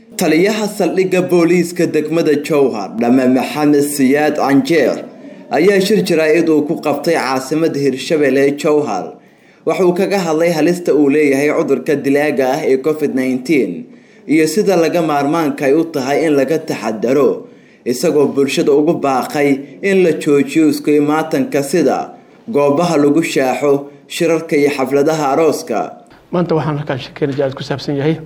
taliyaha saldhigga booliiska degmada jowhar dhame maxamed siyaad canjeer ayaa shir jaraa-id uu ku qabtay caasimada hirshabelle jowhar waxauu kaga hadlay halista uu leeyahay cudurka dilaaga ah ee covid nneteen iyo sida laga maarmaanka ay u tahay in laga taxadaro isagoo bulshada ugu baaqay in la joojiyo isku imaatanka sida goobaha lagu shaaxo shirarka iyo xafladaha arooska maanta waxaan halkaan sheekeyna jacad ku saabsan yahay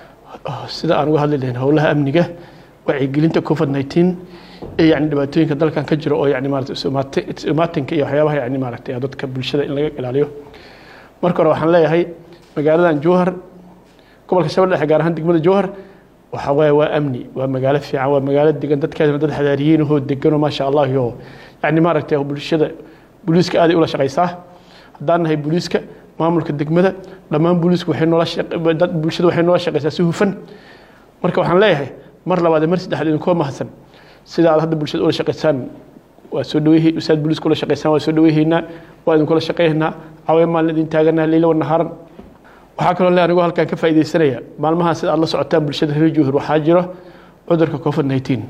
sida aan uga hadli lahayn howlaha amniga wacyigelinta covid nineteen ee yani dhibaatooyinka dalkan ka jiro oo yani maarata isumaatinka iyo waxyaabaha yani maaragtay dadka bulshada in laga ilaaliyo marka hore waxaan leeyahay magaaladan jowhar gobolka shabeelle dhexe gaar ahaan degmada jowhar waxa waaye waa amni waa magaalo fiican waa magaalo degan dadkeeduna dad xadaariyiin ahoo deganoo maasha allah iyo yani maaragtay bulshada booliiska aaday ula shaqaysaa haddaan nahay booliiska maamulka degmada dhammaan booliisku waxay noola dad bulshada waxay noola shaqaysaa si hufan marka waxaan leeyahay mar labaad mar saddexaad idinkoo mahadsan sida aad hadda bulshada ula shaqaysaan waa soo dhaweey usaad booliiska ula shaqaysaan waa soo dhaweyhaynaa waa idinkula shaqaynaynaa cawee maalin idin taaganaa leyla wanahaaran waxaa kaloo le anigoo halkaan ka faaidaysanaya maalmahan sida aad la socotaan bulshada reer jowhar waxaa jiro cudurka covid nineteen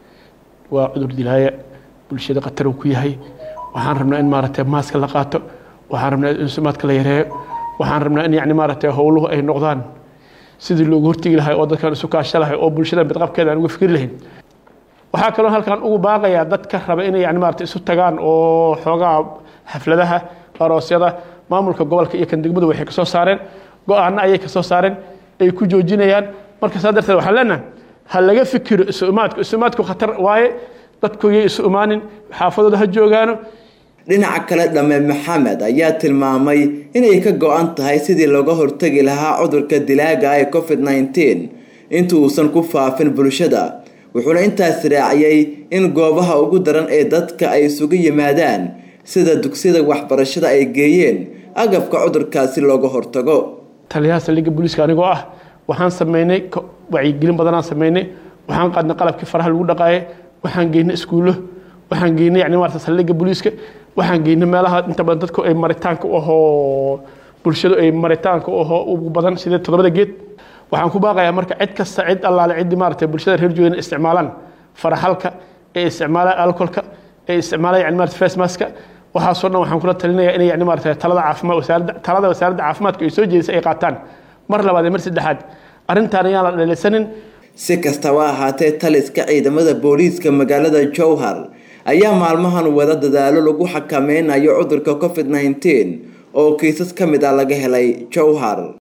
waa cudur dilaaya bulshada khatar uu ku yahay waxaan rabnaa in maaragtay maaska la qaato waxaan rabnaa in sumaadka la yareeyo waxaan rabnaa in yani maaragtay howluhu ay noqdaan sidii loogu hortegi lahay oo dadkan isu kaasha lahay oo bulshada midqabkeeda aan uga fikri lahayn waxaa kaloo halkaan ugu baaqayaa dadka raba inay yani maarata isu tagaan oo xoogaa xafladaha aroosyada maamulka gobolka iyo kan degmadu waxay kasoo saareen go-aano ayay kasoo saareen ay ku joojinayaan marka saa darteed waxaan leenahay ha laga fikiro isu imaadku isu imaadku khatar waaye dadku yay isu imaanin xaafadooda ha joogaano dhinaca kale dhame maxamed ayaa tilmaamay inay ka go-an tahay sidii looga hortegi lahaa cudurka dilaaga ee covid nneteen inta uusan ku faafin bulshada wuxuuna intaas raaciyey in goobaha ugu daran ee dadka ay isugu yimaadaan sida dugsiyada waxbarashada ay geeyeen agabka cudurkaasi looga hortago taliyaha saldhigga booliiska anigoo ah waxaan sameynay wacyigelin badanaan sameynay waxaan qaadnay qalabkii faraha lagu dhaqaaye waxaan geynay iskuullo waxaan geynay yani maarata saldhigga booliiska waxaan geynay meelaha inta badan dadku ay maritaanka u ahoo bulshadu ay maritaanka u ahoo ugu badan sidee toddobada geed waxaan ku baaqayaa marka cid kasta cid allaale ciddii maarata bulshada reer joogan isticmaalaan faraxalka ee isticmaalaan alcoholka ee isticmaalaan yani maarata face maska waxaasoo dhan waxaan kula talinayaa inay yani maarata talada caafimaad wasaaradda talada wasaaradda caafimaadka ay soo jeedisay ay qaataan mar labaad iyo mar saddexaad arrintaan ayaan la dheelaysanin si kastaba ahaatee taliska ciidamada booliiska magaalada jowhar ayaa maalmahan wada dadaalo lagu xakameynayo cudurka covid nneteen oo kiisas ka mid ah laga helay jowhar